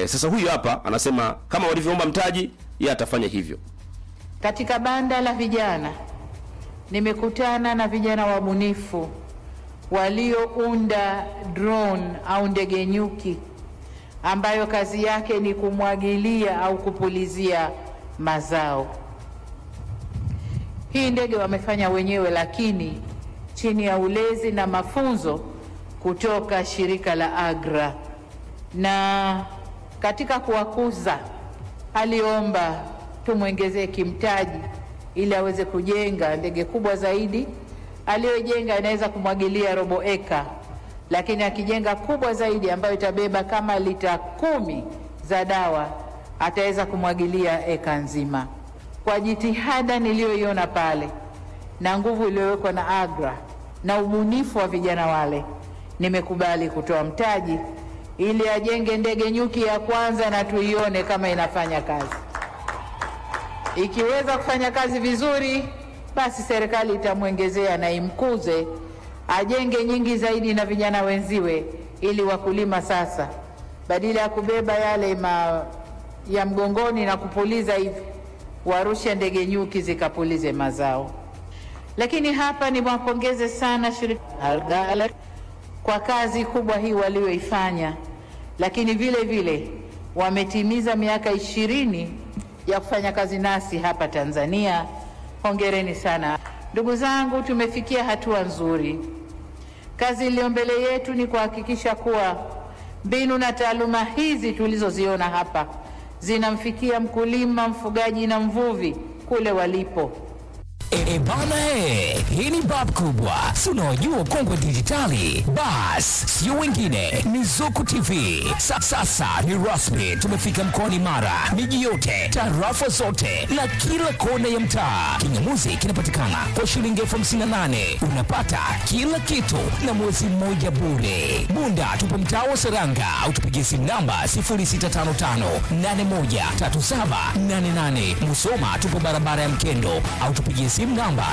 E, sasa huyu hapa anasema kama walivyoomba mtaji, yeye atafanya hivyo. Katika banda la vijana nimekutana na vijana wabunifu waliounda drone au ndege nyuki ambayo kazi yake ni kumwagilia au kupulizia mazao. Hii ndege wamefanya wenyewe, lakini chini ya ulezi na mafunzo kutoka shirika la AGRA. Na katika kuwakuza, aliomba tumwongezee kimtaji ili aweze kujenga ndege kubwa zaidi. Aliyojenga inaweza kumwagilia robo eka, lakini akijenga kubwa zaidi ambayo itabeba kama lita kumi za dawa ataweza kumwagilia eka nzima. Kwa jitihada niliyoiona pale na nguvu iliyowekwa na AGRA na ubunifu wa vijana wale, nimekubali kutoa mtaji ili ajenge ndege nyuki ya kwanza na tuione kama inafanya kazi. Ikiweza kufanya kazi vizuri, basi serikali itamwongezea na imkuze ajenge nyingi zaidi na vijana wenziwe, ili wakulima sasa, badala ya kubeba yale ma, ya mgongoni na kupuliza hivi, warushe ndege nyuki zikapulize mazao. Lakini hapa niwapongeze sana shirika Algala kwa kazi kubwa hii walioifanya, lakini vile vile wametimiza miaka ishirini ya kufanya kazi nasi hapa Tanzania. Hongereni sana ndugu zangu, tumefikia hatua nzuri. Kazi iliyo mbele yetu ni kuhakikisha kuwa mbinu na taaluma hizi tulizoziona hapa zinamfikia mkulima, mfugaji na mvuvi kule walipo. E, bana he, hii ni bab kubwa, si unaojua kongwe dijitali. Bas, sio wengine ni Zuku TV. Sa, sasa ni rasmi, tumefika mkoani Mara, miji yote, tarafa zote na kila kona ya mtaa. Kinyamuzi kinapatikana kwa shilingi elfu hamsini na nane unapata kila kitu na mwezi mmoja bure. Bunda tupo mtaa wa Seranga au tupigie simu namba 0655813788. Musoma tupo barabara ya Mkendo au tupigie simu namba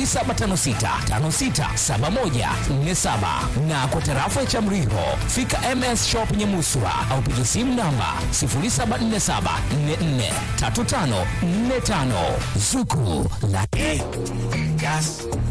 0756567147 na kwa tarafa ya Chamriho fika MS Shop Nyamuswa au piga simu namba 0747443545 Zuku la Gas,